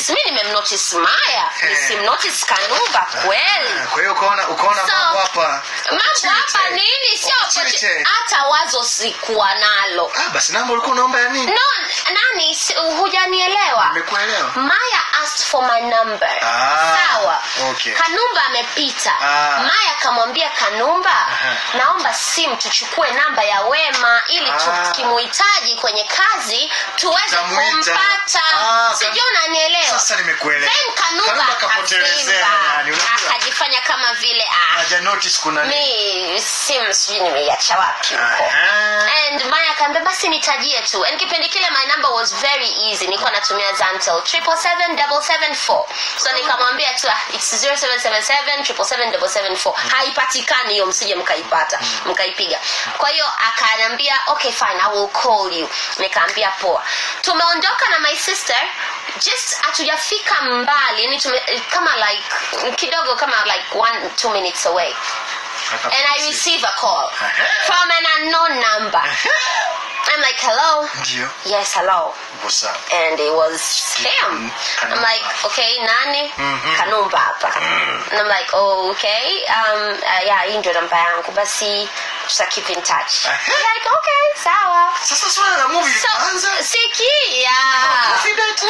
nimemnotice mi nimemnotice maya Eh. nisimnotice kanumba kweli kwa hiyo ukaona ukaona So, mambo hapa mambo hapa opportunity. nini sio Opportunity. opportunity. hata wazo sikuwa nalo ah basi namba ulikuwa unaomba ya nini no nani si- hujanielewa nimekuelewa maya asked for my number Ah, sawa okay. kanumba amepita Ah. maya akamwambia kanumba Aha. naomba simu tuchukue namba ya wema ili Ah. tukimuhitaji kwenye kazi tuweze Tutamuita. kumpata Ah, sijui unanielewa sasa nimekuelewa then kanumba Kanumba kapotelezea yani, akavimba unajua. akajifanya kama vile ah, haja notice kuna nini mi simu sijui nimeiacha wapi huko Aha. and maya akaambia basi nitajie tu and kipindi kile my number was very easy nilikuwa natumia zantel triple seven double seven four so nikamwambia tu ah, it's 0777 triple seven double seven four haipatikani hiyo msije mkaipata mkaipiga kwa hiyo akaniambia okay fine i will call you nikaambia poa tumeondoka na my sister just hatujafika mbali yani tume, kama like kidogo kama like one two minutes away and I receive a call from an unknown number. I'm like, hello? ndio Yes, hello. What's up? And it was him. I'm like, okay, nani? Mhm. Kanumba hapa. And I'm like, oh, okay. Um, uh, yeah, hii ndio namba yangu. Basi tuta keep in touch. I'm like, okay, sawa. sasa swala la movie So, likaanza sikia. confident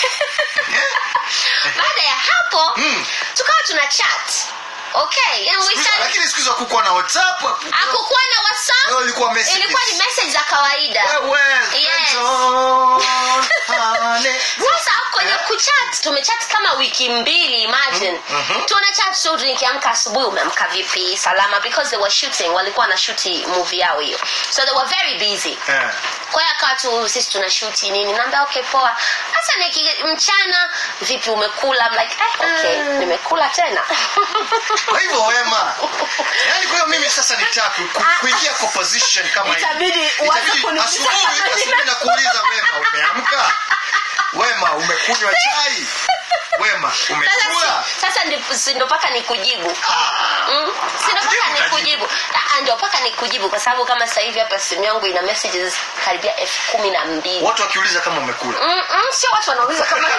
Baada ya hapo, Mm. tukawa tuna chat. Okay, and we started lakini siku hizo hakukuwa na whatsapp hakukuwa na whatsapp Leo ilikuwa messages. ilikuwa ni message za kawaida Wewe, Yes. friends on, honey. sasa kwenye kuchat tumechat kama wiki mbili imagine Mhm. tuna chat tu nikiamka asubuhi umeamka vipi salama because they were shooting walikuwa na shuti movie yao hiyo so they were very busy Eh. kwa hiyo akawa tu sisi tuna shuti nini naambia okay poa sasa niki mchana vipi umekula I'm like eh, okay nimekula tena kwa hivyo wema yani kwa hiyo mimi sasa nitaka ku- kuingia kwa position kama hii. Itabidi uanze Itabidi kuniuliza asubuhi kama asubuhi nakuuliza wema umeamka wema umekunywa chai wema sasa, umekula si- sasa ndi- si ndo mpaka nikujibu Mm, si ndo mpaka Jibu, nikujibu Ah, ndo mpaka nikujibu kwa sababu kama sasa hivi hapa simu yangu ina messages karibia elfu kumi na mbili watu wakiuliza kama umekula Mm, mm, sio watu wanauliza kama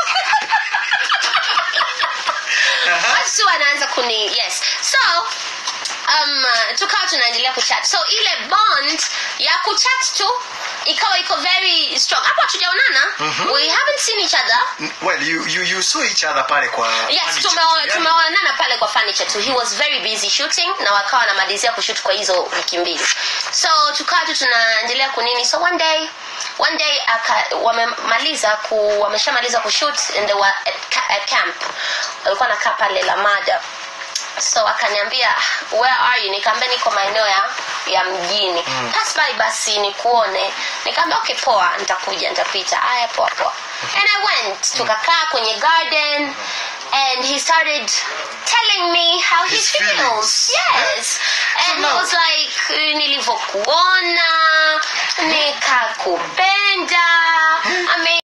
watu si wanaanza kuni yes so um, uh, tukawa tunaendelea kuchat so ile bond ya kuchat tu ikawa iko very strong hapo hatujaonana we haven't seen each other well you, you, you saw each other pale kwa yes furniture. tumeo- Yani, tumeonana pale kwa furniture tu he was very busy shooting na wakawa wanamalizia kushoot kwa hizo wiki mbili so tukawa tu tunaendelea kunini so one day one day aka, wamemaliza ku, wameshamaliza kushoot and they were at, ca- at camp walikuwa nakaa pale lamada so akaniambia where are you nikaambia niko maeneo ya ya mjini mm. pass by basi nikuone nikaambia okay poa nitakuja nitapita aya poa poa and i went tukakaa kwenye garden and he started telling me how he His feels feelings. yes and he now- was like nilivyokuona nikakupenda